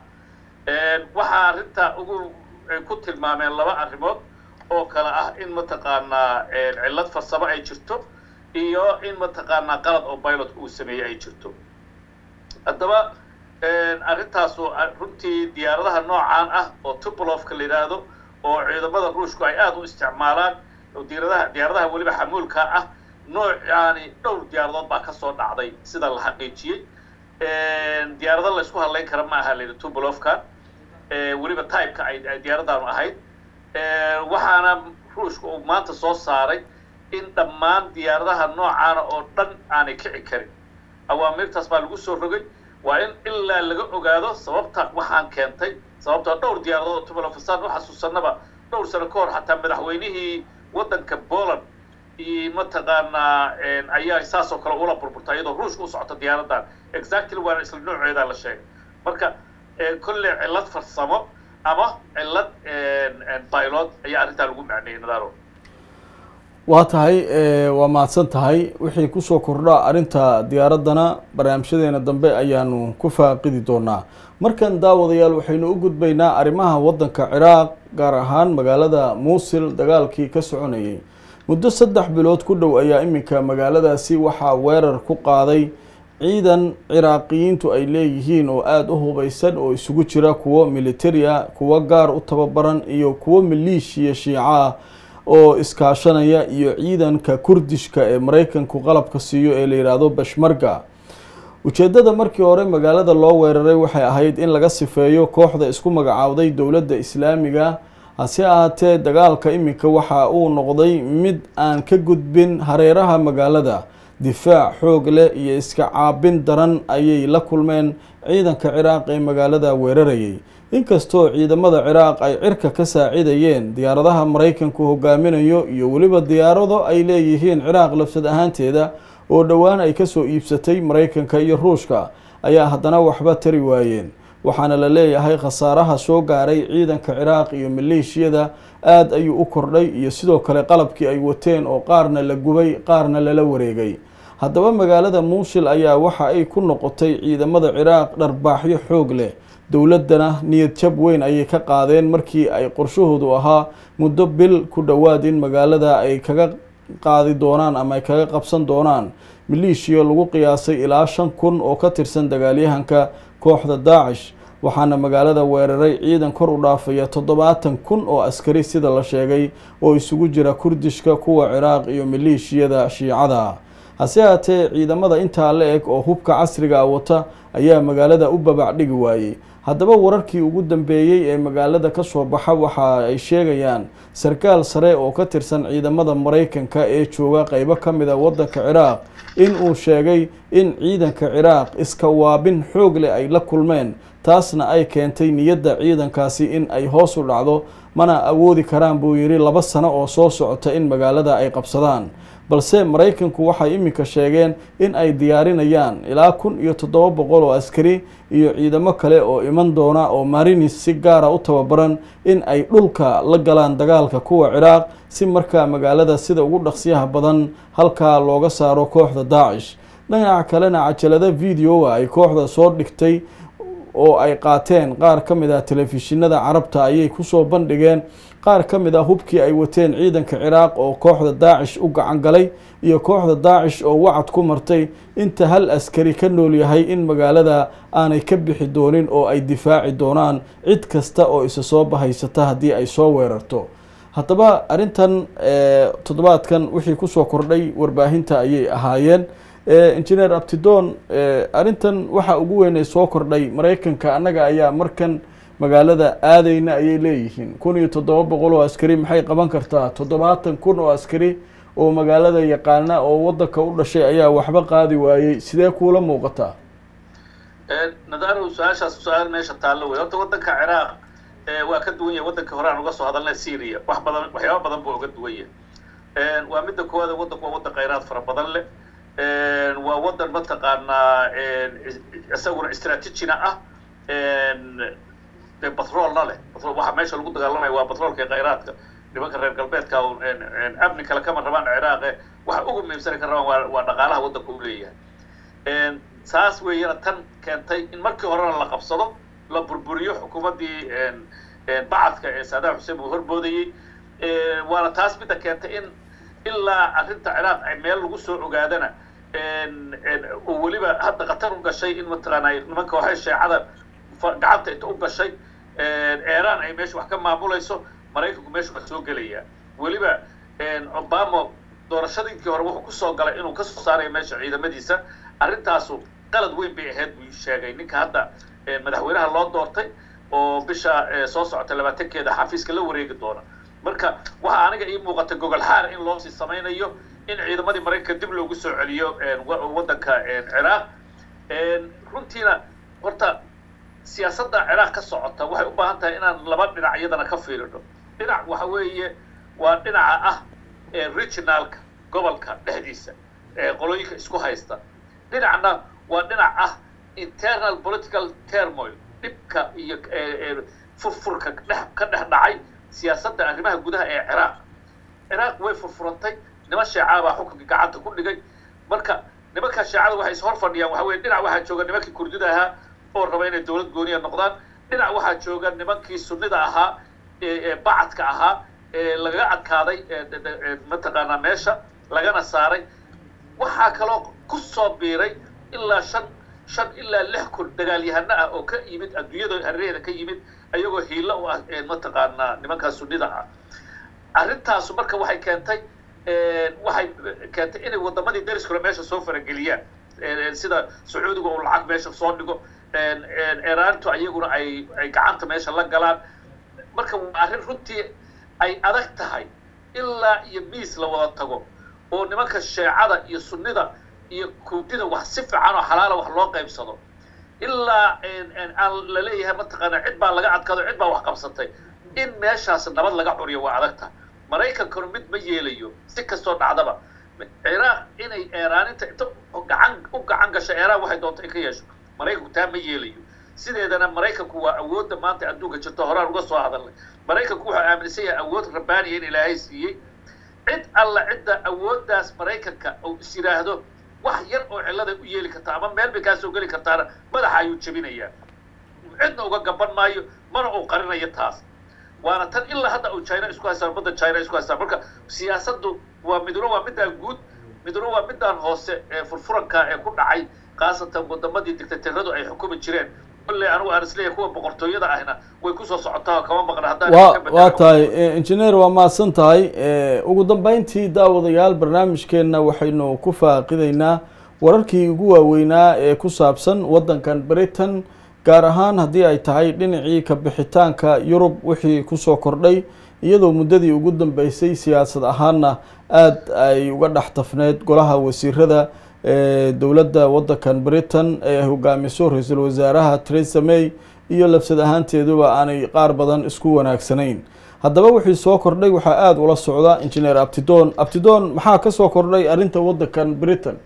waxaa arrinta ugu ay ku tilmaameen laba arrimood oo kale ah in mataqaanaa cillad farsamo ay jirto iyo in mataqaanaa qalad oo pilot uu sameeyey ay jirto haddaba arrintaasu runtii diyaaradaha noocaan ah oo tubolofka la yidhaahdo oo ciidamada ruushku ay aada u isticmaalaan oo diyaaradaha diyaaradaha weliba xamuulka ah noocaani dhowr diyaaradood baa kasoo dhacday sida la xaqiijiyey diyaarado la isku hadlayn kara ma aha la yidhi tubolofka weliba typeka ay ay diyaaradaanu ahayd waxaana ruushka uu maanta soo saaray in dhammaan diyaaradaha noocaana oo dhan aanay kici karin awaamirtaas baa lagu soo rogay waa in ilaa laga ogaado sababta waxaan keentay sababtoo dhowr diyaaradood oo tubalofasaan u xasuusanaba dhowr sano ka hor xataa madaxweynihii waddanka poland iyo mataqaanaa ayaa saasoo kale ula burburta iyadoo ruushka u socota diyaaradan exactly waana isla nooceedaa la sheegay marka kolley cillad farsamo ama cillad pilot ayaa arrintaa lagu macneeyey nadaaro waa tahay waa mahadsan tahay wixii kusoo kordha arrinta diyaaraddana barnaamijyadeena dambe ayaanu ku faaqidi doonaa markan daawadayaal waxaynu u gudbaynaa arrimaha waddanka ciraaq gaar ahaan magaalada muusil dagaalkii ka soconayay muddo saddex bilood ku dhow ayaa iminka magaaladaasi waxaa weerar ku qaaday ciidan ciraaqiyiintu ay leeyihiin oo aada u hubeysan oo isugu jira kuwo militari ah kuwo gaar u tababaran iyo kuwo maliishiya shiico ah oo iskaashanaya iyo ciidanka kurdishka ee maraykanku qalabka siiyo ee la yidhaahdo bashmarga ujeeddada markii hore magaalada loo weeraray waxay ahayd in laga sifeeyo kooxda isku magacaawday dowladda islaamiga hase ahaatee dagaalka iminka waxa uu noqday mid aan ka gudbin hareeraha magaalada difaac xoog leh iyo iska caabin daran ayay la kulmeen ciidanka ciraaq ee magaalada weerarayay inkastoo ciidamada ciraaq ay cirka ka saacidayeen diyaaradaha maraykanku hogaaminayo iyo weliba diyaarado ay leeyihiin ciraaq lafsad ahaanteeda oo dhowaan ay kasoo iibsatay maraykanka iyo ruushka ayaa haddana waxba tari waayeen waxaana la leeyahay khasaaraha soo gaaray ciidanka ciraaq iyo maleeshiyada aada ayuu u kordhay iyo sidoo kale qalabkii ay wateen oo qaarna la gubay qaarna lala wareegay haddaba magaalada muusil ayaa waxa ay ku noqotay ciidamada ciraaq dharbaaxyo xoog leh dowladdana niyad jab weyn ayay ka qaadeen markii ay qorshahoodu ahaa muddo bil ku dhowaad in magaalada ay kaga qaadi doonaan ama ay kaga qabsan doonaan maleeshiya lagu qiyaasay ilaa shan kun oo ka tirsan dagaalyahanka kooxda daacish waxaana magaalada weeraray ciidan kor u dhaafaya toddobaatan kun oo askari sida la sheegay oo isugu jira kurdishka kuwa ciraaq iyo maleeshiyada shiicada hase haatee ciidamada intaa la eg oo hubka casriga a wata ayaa magaalada u babacdhigi waayey haddaba wararkii ugu dambeeyey ee magaalada ka soo baxa waxa ay sheegayaan sarkaal sare oo ka tirsan ciidamada maraykanka ee jooga qeybo ka mid a waddanka ciraaq in uu sheegay in ciidanka ciraaq iska waabin xoog leh ay la kulmeen taasna ay keentay niyadda ciidankaasi in ay hoos u dhacdo mana awoodi karaan buu yidhi laba sano oo soo socota in magaalada ay qabsadaan balse maraykanku waxay iminka sheegeen in ay diyaarinayaan ilaa kun iyo toddoba boqol oo askari iyo ciidamo kale oo iman doona oo marinis si gaara u tababaran in ay dhulka la galaan dagaalka kuwa ciraaq si markaa magaalada sida ugu dhaqsiyaha badan halkaa looga saaro kooxda daacish dhinaca kalena cajalada videoa ay kooxda soo dhigtay oo ay qaateen qaar ka mid ah telefishinada carabta ayay kusoo bandhigeen qaar ka mid ah hubkii ay wateen ciidanka ciraaq oo kooxda daacish u gacan galay iyo kooxda daacish oo wacad ku martay inta hal askari ka nool yahay in magaalada aanay ka bixi doonin oo ay difaaci doonaan cid kasta oo isa soo bahaysata haddii ay soo weerarto haddaba arrintan toddobaadkan wixii kusoo kordhay warbaahinta ayay ahaayeen engineer abtidon arrintan waxa ugu weyn ay soo kordhay maraykanka annaga ayaa markan magaalada aadayna ayay leeyihiin kun iyo toddoba boqol oo askari maxay qaban kartaa toddobaatan kun oo askari oo magaalada yaqaana oo waddanka u dhashay ayaa waxba qaadi waayey sidee kuula muuqataa nadaaro su-aashaas su-aal meesha taallo wey horta waddanka ciraaq waa ka duwan yahay waddankii hore aan uga soo hadalnay syria wax badan waxyaaba badan buu uga duwan yahay waa midda koowaad waddanku waa waddan khayraad fara badan leh waa waddan mataqaanaa isaguna istraatijina ah de batroolna leh waxa meesha lagu dagaalamaya waa batroolka iyo khayraadka nimanka reer galbeedka amni kale kama rabaan ciraaqe waxa ugu muhiimsana ka rabaan waa waa dhaqaalaha waddanka u leeyahay saas weeyana tan keentay in markii horena la qabsado la burburiyo xukuumaddii bacadka ee saadaam xuseen uu horboodayey waana taas midda keentay in ilaa arrinta ciraaq ay meel lagu soo ogaadana oo weliba hadda qatar u gashay in mataqaana nimanka waxay sheecada gacanta inta u gashay eeraan ay meesha wax ka maamulayso maraykanku meesha waa soo gelaya weliba obama doorashadiinkii hore wuxuu kusoo galay inuu kasoo saarayo meesha ciidamadiisa arrintaasu qalad weyn bay ahayd buu sheegay ninka hadda madaxweynaha loo doortay oo bisha soo socota labaatankeeda xafiiska la wareegi doona marka waxaa aniga ii muuqata gogol xaar in loosii samaynayo in ciidamadii maraykanka dib loogu soo celiyo waddanka ciraaq runtiina horta siyaasadda ciraaq ka socota waxay u baahan tahay inaan laba dhinac iyadana ka fiirino dhinac waxa weeye waa dhinaca ah regionalka gobolka dhexdiisa qolooyinka isku haysta dhinacna waa dhinac ah internal political turmoil dhibka iyo furfurka dhex ka dhex dhacay siyaasadda arrimaha gudaha ee ciraaq ciraaq way furfurantay niman sheecaa baa xukunka gacanta ku dhigay marka nimanka sheecada waxay is hor fadhiyaan waxa weye dhinac waxaa jooga nimankii kurdida ahaa oo raba inay dowlad gooniya noqdaan dhinac waxaa jooga nimankii sunnida ahaa ee bacadka ahaa ee lagaga adkaaday mataqaanaa meesha lagana saaray waxaa kaloo ku soo biiray ilaa shan shan ilaa lix kun dagaalyahano ah oo ka yimid adduunyada hareerheeda ka yimid ayagoo hiilo u ah mataqaanaa nimankaa sunnida ah arrintaasu marka waxay keentay waxay keentay inay waddamadii dariskule meesha soo farageliyaan sida sacuudiga uu lacag meesha soo dhigo eraantu ayaguna ay ay gacanta meesha la galaan marka waa arrin runtii ay adag tahay ilaa iyo miis la wada tago oo nimanka sheecada iyo sunnida iyo kurdida wax si fiican oo xalaala wax loo qaybsado ilaa aan la leeyahay mataqaana cid baa laga adkado cid baa wax qabsatay in meeshaas nabad laga curiyo waa adag tahay maraykankanu mid ma yeelayo si kastoo dhacdaba ciraaq inay eeraaninta inta gacan u gacan gasho eeraan waxay doonto in ka yeesho maraykanku taa ma yeelayo sideedana maraykanku waa awoodda maanta adduunka jirto horaan uga soo hadalnay maraykanku wuxuu aaminsan yahay awood rabbaaniya in ilaahay siiyey cid alla cidda awooddaas maraykanka uu is yidhaahdo wax yar oo cilladay u yeeli kartaa ama meel bay kaa soo geli kartaana madaxa ayuu jebinayaa cidna uga gaban maayo mana uu qarinayo taas waana tan ilaa hadda uu china isku haystaan badda china isku haystaan marka siyaasaddu waa midna waa midaan guud midna waa midaan hoose ee furfuranka ee ku dhacay khaasatan wadamadii dictatoradu ay xukumi jireen kolley anigu aan isleeyahay kuwa boqortooyada ahna way kusoo socotaa kama maqna haddaan wa ka bedelo. waa tahay engineer waa mahadsan tahay ugu dambeyntii daawadayaal barnaamijkeenna waxaynu ku faaqidaynaa wararkii ugu waaweynaa ee ku saabsan waddankan britain gaar ahaan haddii ay tahay dhinacii ka bixitaanka yurub wixii kusoo kordhay iyadoo muddadii ugu dambeysay siyaasad ahaanna aada ay uga dhex tafneed golaha wasiirada ee dowladda waddankan britain ee hogaamiso ra-iisul wasaaraha theresa may iyo labsad ahaanteeduba aanay qaar badan isku wanaagsanayn haddaba wixii soo kordhay waxaa aada ula socda engineer abtidon abtidon maxaa ka soo kordhay arrinta waddankan britain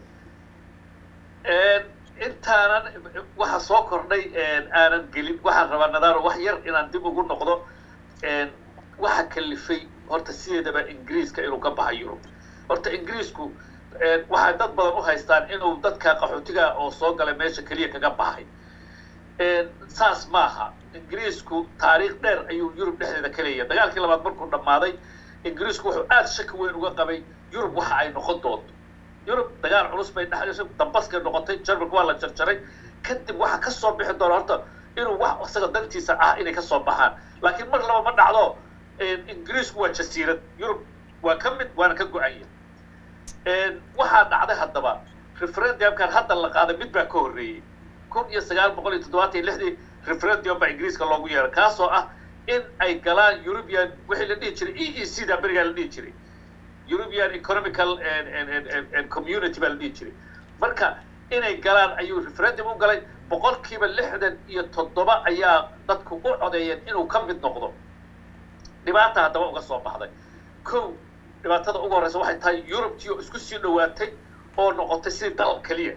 intaanan waxa soo kordhay aanan gelin waxaan rabaa nadaaro wax yar inaan dib ugu noqdo waxa kalifay horta sideedaba ingiriiska inuu ka baxa yurub horta ingiriisku waxay dad badan u haystaan inuu dadka qaxootiga oo soo galay meesha keliya kaga baxay saas maaha ingiriisku taariikh dheer ayuu yurub dhexdeeda ka leeyahay dagaalkii labaad markuu dhammaaday ingiriisku wuxuu aada shaki weyn uga qabay yurub waxa ay noqon doonto yurub dagaal culus bay dhex dambaskay noqotay jarmalka waa la jarjaray kadib waxa ka soo bixi doona horta inuu wax isaga dantiisa ah inay ka soo baxaan laakiin mar laba ma dhacdo ingiriisku waa jasiirad yurub waa ka mid waana ka go-anya waxaa dhacday haddaba referendumkan hadda la qaaday mid baa ka horreeyey kun iyo sagaal boqol iyo toddobaatan iyo lixdii referendum baa ingiriiska loogu yeeray kaasoo ah in ay galaan european wixii la dhihi jiray e e c da berigaa la dhihi jiray european economical community baa la dhihi jiray marka inay galaan ayuu referendum u galay boqolkiiba lixdan iyo toddoba ayaa dadku u codeeyeen inuu ka mid noqdo dhibaata haddaba uga soo baxday kow dhibaatada ugu horreysa waxay tahay yurubtii oo isku sii dhowaatay oo noqotay sidii dal keliya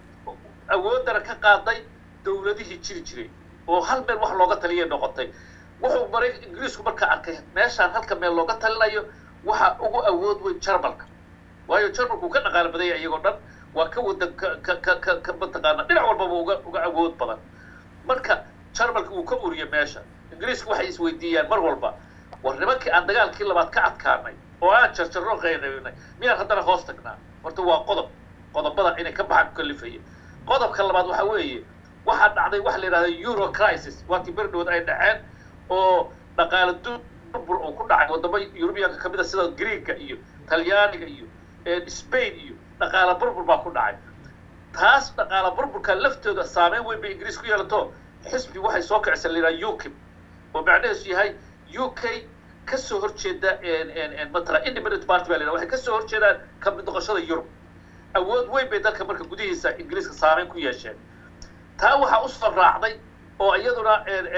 awooddana ka qaaday dowladihii jiri jiray oo hal meel wax looga taliyay noqotay wuxuu maray ingiriisku markaa arkay meeshaan halka meel looga talinayo waxa ugu awood weyn jarmalka waayo jarmalku ka dhaqaalo badanya iyagoo dhan waa ka wadan ka ka ka ka ka mataqaana dhinac walbaba uga uga awood badan marka jarmalka wuu ka uriyay meesha ingiriisku waxay isweydiiyaan mar walba war nimankii aan dagaalkii labaad ka adkaanay oo aan jarjarro qaynaynay miyaan haddana hoos tagnaa horta waa qodob qodobada inay ka baxaan ku kalifaya qodobka labaad waxa weeye waxaa dhacday waxa la yidhahda euro crisis waatii berdhood ay dhaceen oo dhaqaale durbur oo ku dhacay wadamo yurubiyanka kamid a sida greega iyo talyaaniga iyo spain iyo dhaqaale burbur baa ku dhacay taas dhaqaale burburka laftooda saameyn weyn bay ingiriis ku yeelato xisbi waxay soo kicisa la yidhaha ukip oo macnaheesu yahay u k kasoo horjeeda matala independent party baa la yidhaha waxay kasoo horjeedaan ka mid noqoshada yurub awood weyn bay dalka marka gudihiisa ingiriiska saameyn ku yeesheen taa waxaa usoo raacday oo iyaduna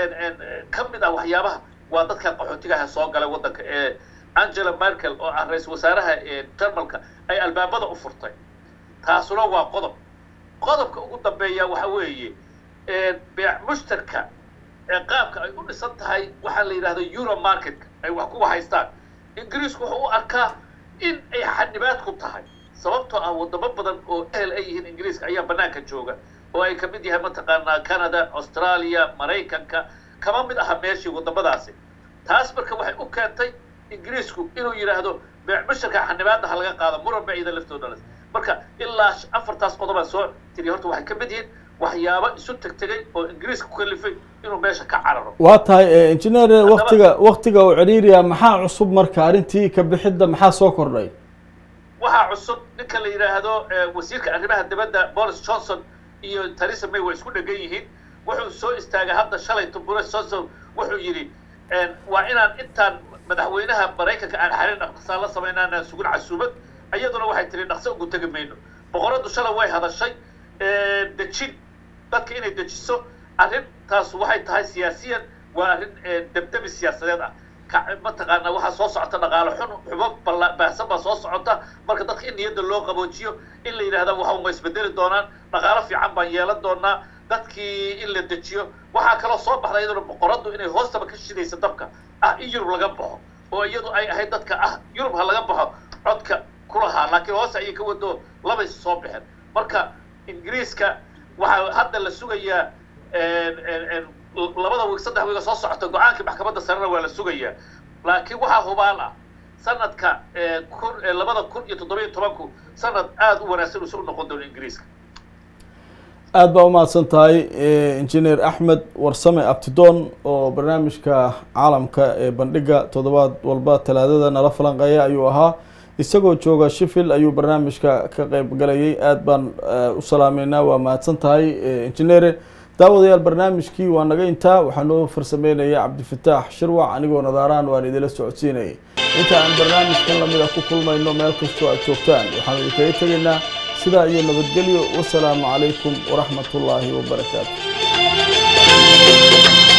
ka mid ah waxyaabaha waa dadka qaxootigaha soo galay waddanka ee angela merkel oo ah ra-iisul wasaaraha jarmalka ay albaabada u furtay taasuna waa qodob qodobka ugu dambeeya waxa weeye beec mushtarka ee qaabka ay u dhisan tahay waxaa la yidhahda euro marketka ay wax kuwa haystaan ingiriisku wuxuu u arkaa in ay xanibaad ku tahay sababtoo ah wadamo badan oo ehel ay yihiin ingiriiska ayaa banaanka jooga oo ay kamid yahay mataqaanaa canada australia maraykanka kama mid aha meeshii wadamadaasi taas marka waxay u keentay ingiriisku inuu yidhaahdo beec musharka xanibaadda ha laga qaado muran baciida laftooda les marka ilaa afartaas qodobaa soo tiri horta waxay kamid yihiin waxyaabo isu tegtegay oo ingiriiska ku kalifay inuu meesha ka cararo waa tahay engineer waktiga waktiga uu ciriiriya maxaa cusub marka arrintii ka bixidda maxaa soo kordhay waxaa cusub ninka la yidhaahdo wasiirka arrimaha dibadda boris johnson iyo theresa may way isku dhegan yihiin wuxuu soo istaagay hadda shalay boris johnson wuxuu yidhi waa inaan intaan madaxweynaha maraykanka aan xarin dhaqsaa la samaynaanaan sugin casuumad iyaduna waxay tiri dhaqso ugu tegi mayno boqoradu shalay way hadashay dejin dadka inay dejiso arrintaas waxay tahay siyaasiyan waa arrin debdebi siyaasadeed ah mataqaana waxaa soo socota dhaqaalo xun xubo baahsan baa soo socota marka dadka in niyadda loo qaboojiyo in la yidhahda waxa ma isbedeli doonaan dhaqaalo fiican baan yeelan doonaa dadkii in la dejiyo waxaa kaloo soo baxda iyaduna boqoradu inay hoostaba ka shidaysa dabka ah in yurub laga baxo oo iyadu ay ahayd dadka ah yurub ha laga baxo codka kulahaa laakiin hoose ayay ka wado labay soo baxeen marka ingiriiska waxaa hadda la sugayaa labada wiig saddex wiiga soo socota go-aankii maxkamadda sarena waa la sugayaa laakiin waxaa hubaal ah sanadka kun labada kun iyo toddobiyo tobanku sanad aada u wanaagsan uusa u noqon doono ingiriiska aada baa umahadsan tahay engineer axmed warsame abtidoon oo barnaamijka caalamka ee bandhiga toddobaad walba talaadada nala falanqeeya ayuu ahaa isagoo jooga sheffield ayuu barnaamijka ka qeyb galayay aada baan u salaameynaa waa mahadsan tahay engineere daawadayaal barnaamijkii waa naga intaa waxaa noo farsameynaya cabdifataax shirwac anigoo nadaaraan waan idila socodsiinayay inta aan barnaamijkan lamida ku kulmayno meel kastoo aad joogtaan waxaanu idinkaga tegaynaa sidaa iyo nabadgelyo wasalaamu calaykum waraxmat ullaahi wabarakaatu